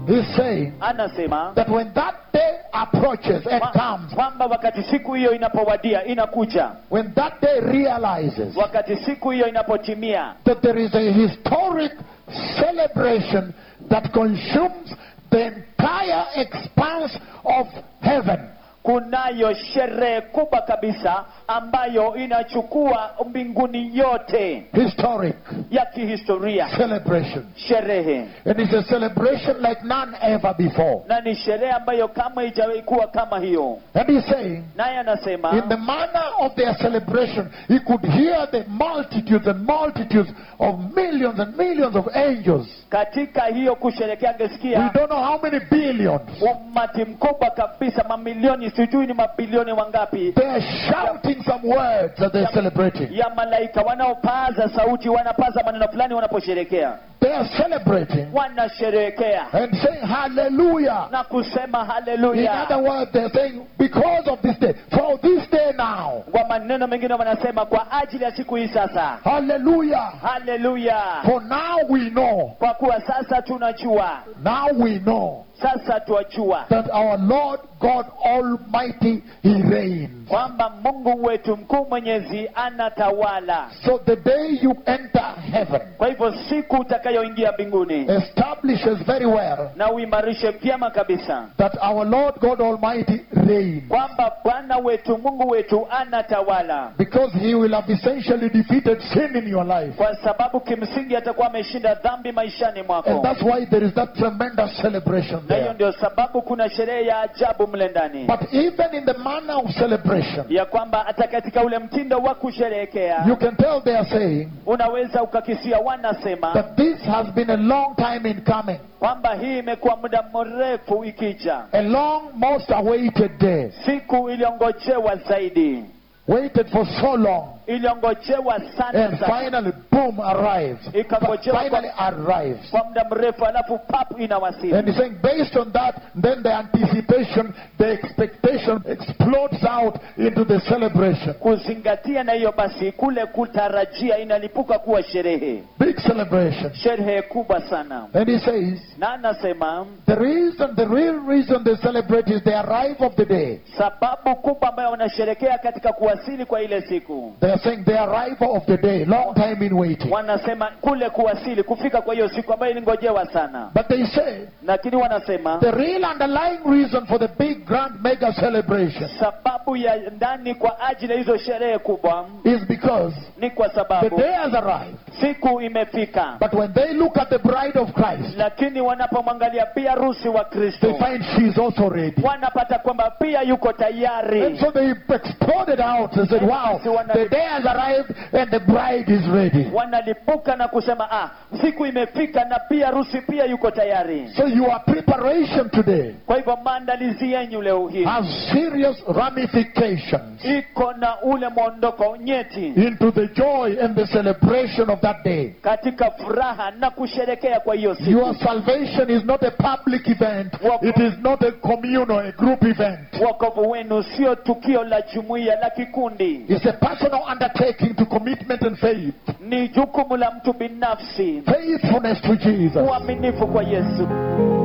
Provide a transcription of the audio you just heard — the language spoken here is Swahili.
He's saying anasema that when that day approaches and kwa- comes, kwamba wakati siku hiyo inapowadia inakuja when that day realizes wakati siku hiyo inapotimia that there is a historic celebration that consumes the entire expanse of heaven, kunayo sherehe kubwa kabisa ambayo inachukua mbinguni yote historic ya kihistoria celebration. sherehe And it's a celebration like none ever before. na ni sherehe ambayo kama haijawahi kuwa kama hiyo And he's saying, naye anasema in the manner of their celebration, he could hear the multitudes and multitudes of millions and millions of angels. katika hiyo kusherekea We angesikia don't know how many billions. umati mkubwa kabisa mamilioni sijui ni mabilioni wangapi They're shouting some words that they're celebrating. ya malaika wanaopaza sauti wanapaza maneno fulani wanaposherekea They are celebrating wanasherehekea and saying hallelujah. na kusema In haleluya other words, they're saying, because of this day, for this day now, kwa maneno mengine wanasema kwa ajili ya siku hii sasa hallelujah. haleluya For now we know, kwa kuwa sasa tunajua now we know sasa twajua that our Lord God Almighty, He reigns. kwamba mungu wetu mkuu mwenyezi anatawala So the day you enter heaven kwa hivyo siku utakayoingia mbinguni establishes very well na uimarishe vyema kabisa that our Lord God Almighty reigns. kwamba bwana wetu mungu wetu anatawala Because He will have essentially defeated sin in your life. kwa sababu kimsingi atakuwa ameshinda dhambi maishani And mwako that's why there is that tremendous celebration na hiyo there. ndio sababu kuna sherehe ya ajabu mle ndani But even in the manner of celebration, ya kwamba hata katika ule mtindo wa kusherehekea you can tell they are saying unaweza ukakisia wanasema that this has been a long time in coming, kwamba hii imekuwa muda mrefu ikija a long, most awaited day, siku iliyongojewa zaidi waited for so long, iliyongojewa sana and sana finally, boom, arrives. Ikangojewa Finally arrives. kwa muda mrefu alafu pap inawasili And he's saying, based on that, then the anticipation, the expectation explodes out into the celebration. kuzingatia na hiyo basi kule kutarajia inalipuka kuwa sherehe Big celebration. sherehe kubwa sana And he says, na anasema the reason, the real reason they celebrate is the arrival of the day. sababu kubwa ambayo wanasherekea katika kuwasili kwa ile siku They are saying the arrival of the day, long time in waiting. wanasema kule kuwasili kufika kwa hiyo siku ambayo ilingojewa sana But they say lakini wanasema the real underlying reason for the big grand mega celebration sababu ya ndani kwa ajili ya hizo sherehe kubwa is because ni kwa the sababu day has arrived. siku imefika But when they look at the bride of Christ, lakini wanapomwangalia pia harusi wa they kristo find she's also ready. wanapata kwamba pia yuko And tayari so they exploded out and said, Wow, the day has arrived and the bride is ready. wanalipuka na kusema ah siku imefika na pia harusi pia yuko tayari So your preparation today kwa hivyo maandalizi yenyu leo hii has serious ramifications iko na ule mwondoko nyeti into the joy and the celebration of that day. katika furaha na kusherekea kwa hiyo siku Your salvation is not a public event. It is not a communal, a group event. wokovu wenu sio tukio la jumuiya la kikundi It's a personal undertaking to commitment and faith. ni jukumu la mtu binafsi Faithfulness to Jesus. uaminifu kwa yesu